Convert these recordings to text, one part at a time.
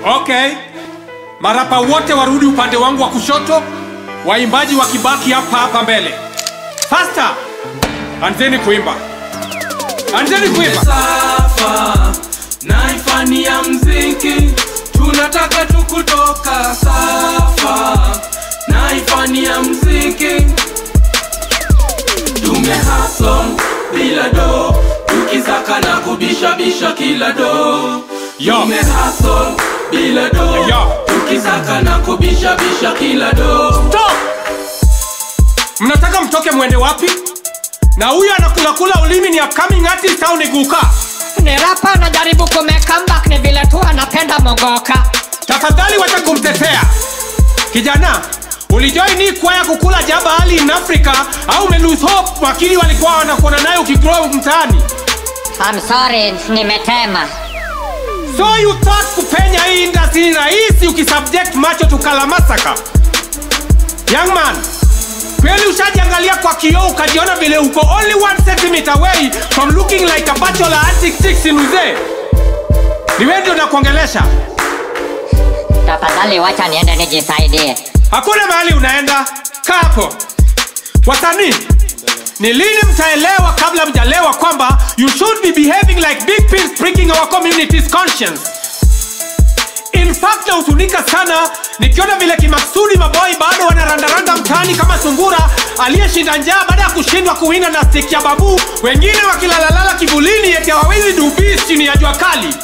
Okay, marapa wote warudi upande wangu wa kushoto, waimbaji wakibaki hapa hapa mbele. Faster, anzeni kuimba, anzeni kuimba. safa naifani ya mziki tunataka tu kutoka safa naifani ya mziki tumehason bila do tukisaka na kubishabisha kila do Yo. tumehason bila do Yo. tukisaka na kubishabisha kila do Stop! Mnataka mtoke mwende wapi? Na huyo anakulakula ulimi ni upcoming artist au ni guka? ni rapa anajaribu kume comeback ni vile tu anapenda mogoka Tafadhali wacha kumtetea kijana. Ulijoin hii kwaya kukula jaba hali in Africa au ume lose hope wakili walikuwa wanakuona naye ukigrow mtaani? I'm sorry nimetema So you thought kupenya hii industry ni rahisi ukisubject macho tukala masaka? Young man, kweli ushajiangalia kwa kioo ukajiona vile uko only one centimeter away from looking like a bachelor antic chicks in uzee? Ni wewe ndio nakuongelesha. tafadhali wacha niende nijisaidie Hakuna mahali unaenda, kaa hapo. Wasanii, ni lini mtaelewa kabla mjalewa kwamba you should be behaving like big pigs pricking our community's conscience? In fact nahuzunika sana nikiona vile kimaksudi maboi bado wanarandaranda mtaani kama sungura aliyeshinda njaa baada ya kushindwa kuwinda na stick ya babu, wengine wakilalalala kivulini eti hawawezi dubis chini ya jua kali.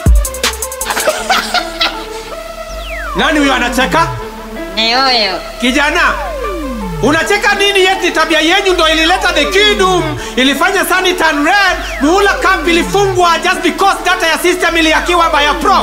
Nani huyo anacheka? ni huyu Kijana, unacheka nini? Yeti tabia yenyu ndo ilileta the kingdom, ilifanya Sunny turn red, muhula camp ilifungwa just because data ya system ilihakiwa by a prof.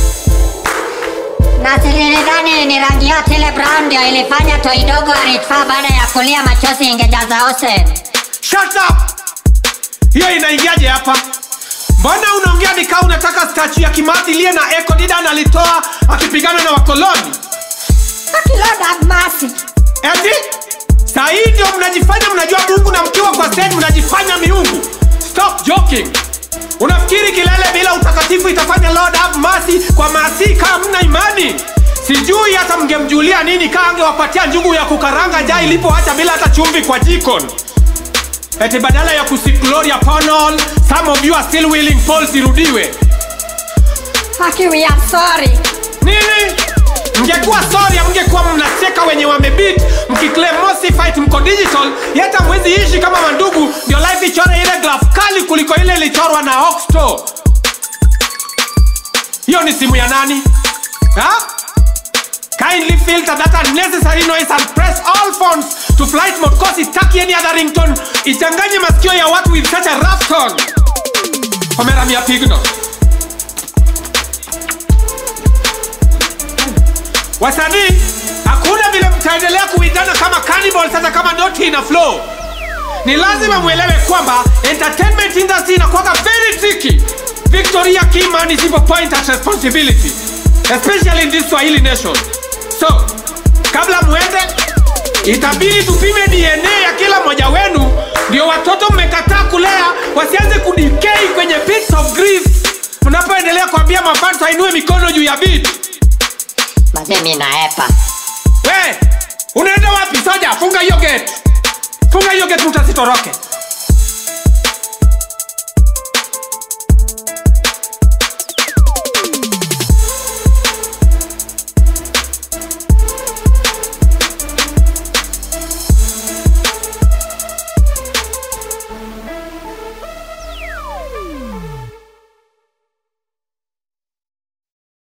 na sililidhani ni rangi ya tile brown ndio ilifanya toidogo aritfaa baada ya kulia machozi ingejaza osen Shut up! Hiyo inaingiaje hapa? Mbona unaongea nikaa unataka statue ya Kimathi iliye na Eko Didan alitoa akipigana na wakoloni? akilodamasi Eti saa hii ndio mnajifanya mnajua Mungu na mkiwa kwa stage mnajifanya miungu. Stop joking. Unafikiri kilele bila utakatifu itafanya Lord have mercy kwa maasi kama mna imani? Sijui hata mngemjulia nini kaa angewapatia njugu ya kukaranga jaa ilipoacha bila hata chumvi kwa jikon. Eti badala ya kusik glory upon all, some of you are still willing polls irudiwe. aki we are sorry Nini? Mngekuwa sorry, mngekuwa mnacheka wenye wamebit, mkiclaim Mosi fight mko digital, yeta mwezi ishi kama mandugu, ndio life ichore ile graph kali kuliko ile ilichorwa na Oxto. Hiyo ni simu ya nani? Ha? Kindly filter that unnecessary noise and press all phones to flight mode cause itaki any other ringtone. Ichanganye masikio ya watu with such a rough tone. Homera mia pigno. wasanii hakuna vile mtaendelea kuitana kama cannibal sasa kama noti ina flow ni lazima mwelewe kwamba entertainment industry inakuwaga very tricky victoria kiman is a point at responsibility especially in this swahili nation so kabla muende itabidi tupime dna ya kila mmoja wenu ndio watoto mmekataa kulea wasianze kudikei kwenye pits of grief mnapoendelea kuambia mafans ainue mikono juu ya beat mazemi naepa we unaenda wapi soja funga hiyo gate funga hiyo gate mtasitoroke